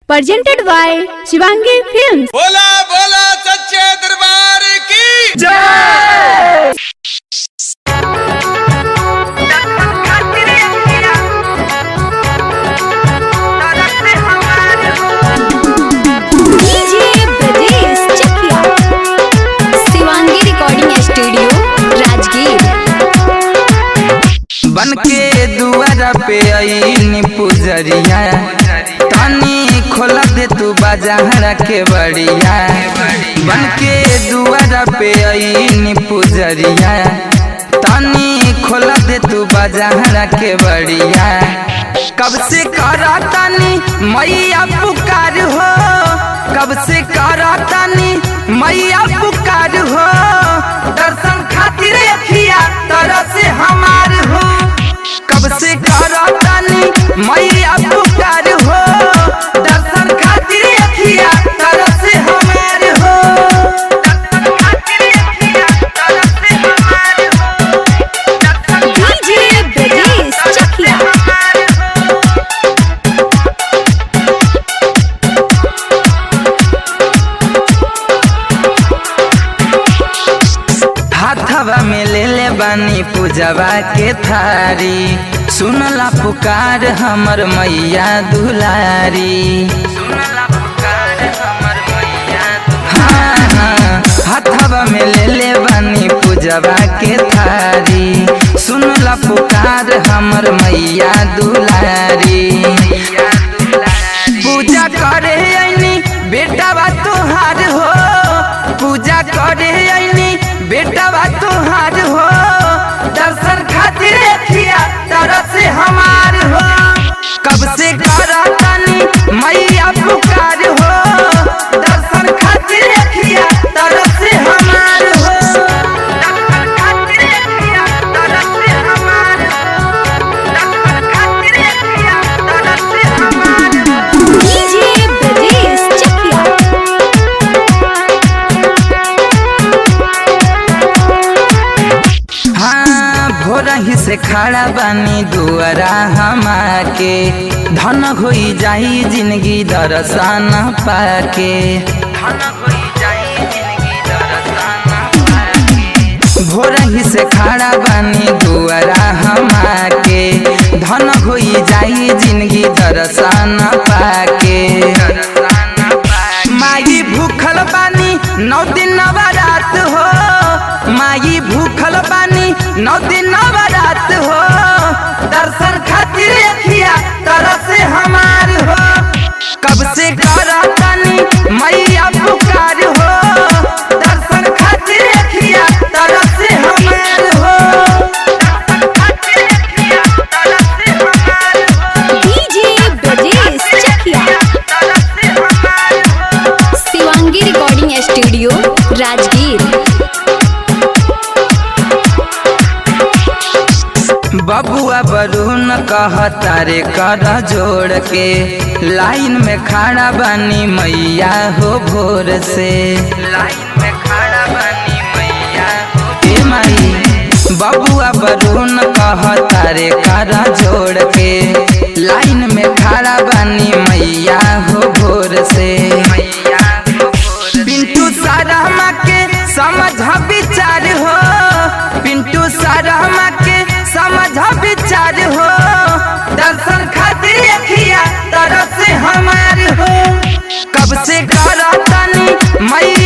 presented by Shivangi Films. बोला बोला सच्चे दरबार की DJ Brajesh Chakia. Shivangi Recording Studio, Rajgir. बन के दुआरा पे आईनी पुजरिया तनी खोला दे तू बाजार के बड़िया बन के दुआरा पे आईनी पुजरिया तनी खोला दे तू बाजार के बड़िया कब से करा तानी मैया पुकार हो कब से करा तानी मैया पुकार हो दर्शन खातिर अखिया तरह से हमार हो कब से करा तानी मैया पुकार हो दर्शन खातिर अखिया तरह से हमार हो दर्शन खातिर अखिया तरह से हमार हो दर्शन DJ Brajesh Chakia. हाथवा में ले ले बानी पूजवा के थारी सुनला पुकार हमर मैया दुलारी सुनला पुकार हमर मैया हाँ हाँ हाथवा में ले ले बानी पूजवा के थारी सुनला पुकार हमर मैया दुलारी पूजा करे आईनी बेटा बा तोहार हो पूजा करे आईनी बेटा बा तोहार हो दर्शन खातिर अखिया तरह से हमार हो कब से करा तानी मैया पुकार हो दर्शन खातिर अखिया तरह से हमार हो दर्शन खातिर अखिया तरह से हमार हो दर्शन खातिर अखिया तरह से हमार हो DJ Brajesh Chakia. हाँ भोर ही से खड़ा बानी दुआरा हमाके धन होई जाई जिंदगी दर्शन पाके धन होई जाई जिंदगी दर्शन पाके भोर ही से खड़ा बानी दुआरा हमाके धन होई जाई जिंदगी दर्शन पाके माई भूखल बानी नौ दिन नवरात हो माई भूखल बानी नौ दिन नवरात हो दर्शन खातिर अखिया तरह से हमार हो कब से करा तानी मैया पुकार हो दर्शन खातिर अखिया तरह से हमार हो दर्शन खातिर अखिया तरह से हमार हो DJ Brajesh Chakia. तरह से हमार हो Shivangi Recording Studio, Rajgir. बबुआ बरून कहता रे कर जोड़ के लाइन में खड़ा बानी मैया हो भोर से लाइन में खड़ा बानी मैया हो ए माई बबुआ बरून कहता रे कर जोड़ के लाइन में खड़ा बानी मैया हो भोर से मैया हो भोर पिंटू सारा के समझ विचार हो पिंटू सारा के समझ विचार हो दर्शन खातिर अखिया तरह से हमार हो कब से करा तानी मैया